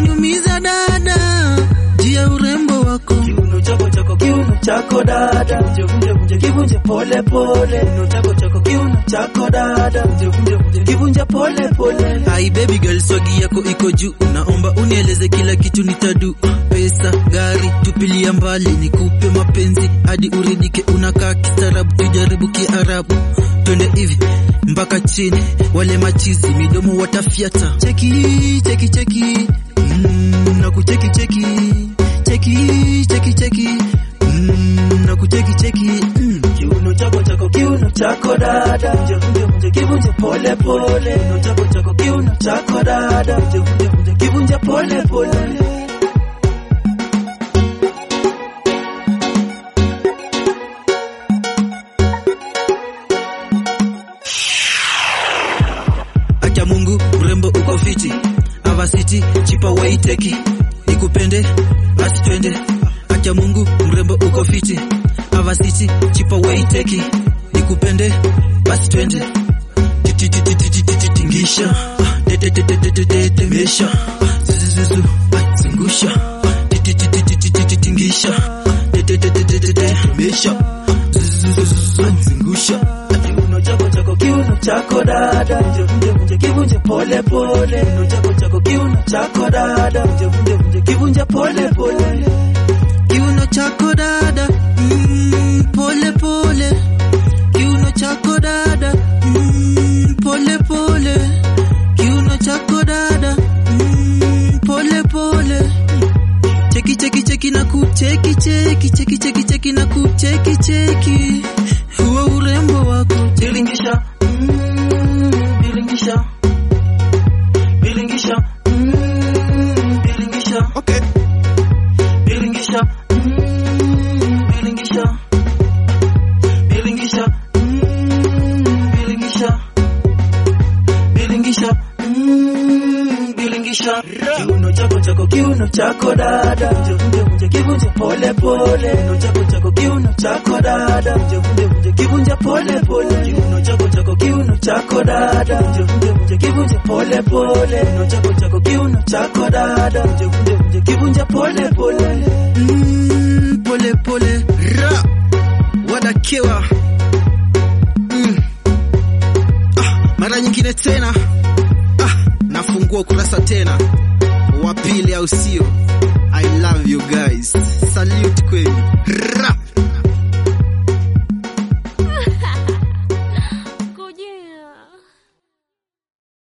unaniumiza dada, jia urembo wako kiuno chako chako kiuno chako dada vunje vunje vunje kivunje pole pole kiuno chako chako kiuno chako dada vunje vunje vunje kivunje pole pole Hai baby girl, swagi yako iko juu, naomba unieleze kila kitu nitadu. Pesa, gari, tupilia mbali, nikupe mapenzi hadi uridike. Unakaa kistaarabu, tujaribu kiarabu, twende hivi mpaka chini. Wale machizi midomo watafyata. Cheki cheki cheki, mm, na kucheki cheki cheki cheki cheki, mm, na kucheki cheki mm. kiuno chako chako kiuno chako dada vunje vunje vunje kivunje pole pole kiuno chako chako kiuno chako dada vunje vunje vunje kivunje pole pole Acha Mungu mrembo uko fiti, avasiti chipa waiteki, nikupende basi twende. Acha Mungu mrembo uko fiti, avasiti chipa waiteki, nikupende basi twende. Titi titi titi titi tingisha, tete tete tete tete mesha, zuzuzuzu zungusha, titi titi titi titi tingisha, tete tete tete tete mesha, zuzuzuzu zungusha. kiuno chako chako kiuno chako dada vunje vunje vunje kivunje pole pole kiuno chako chako kiuno chako dada vunje vunje vunje kivunje pole pole Kiuno chako dada, mm, pole pole. Kiuno chako dada, mm, pole pole. Kiuno chako dada, mm, pole pole. Cheki cheki cheki na kucheki cheki cheki cheki cheki na kucheki cheki. Huo urembo wako bilingisha mm, bilingisha bilingisha mm, bilingisha okay. bilingisha mm, bilingisha bilingisha mm, bilingisha bilingisha mm, bilingisha kiuno chako chako kiuno chako dada vunje vunje vunje kivunje pole pole kiuno chako chako kiuno chako dada vunje vunje vunje kivunje pole pole kiuno chako chako kiuno chako dada vunje vunje vunje kivunje pole pole kiuno chako chako kiuno chako dada vunje vunje vunje kivunje pole pole Mm, pole pole ra wadakewa mm. ah, mara nyingine tena ah, nafungua ukurasa tena wa pili au sio i love you guys salute kwenu ra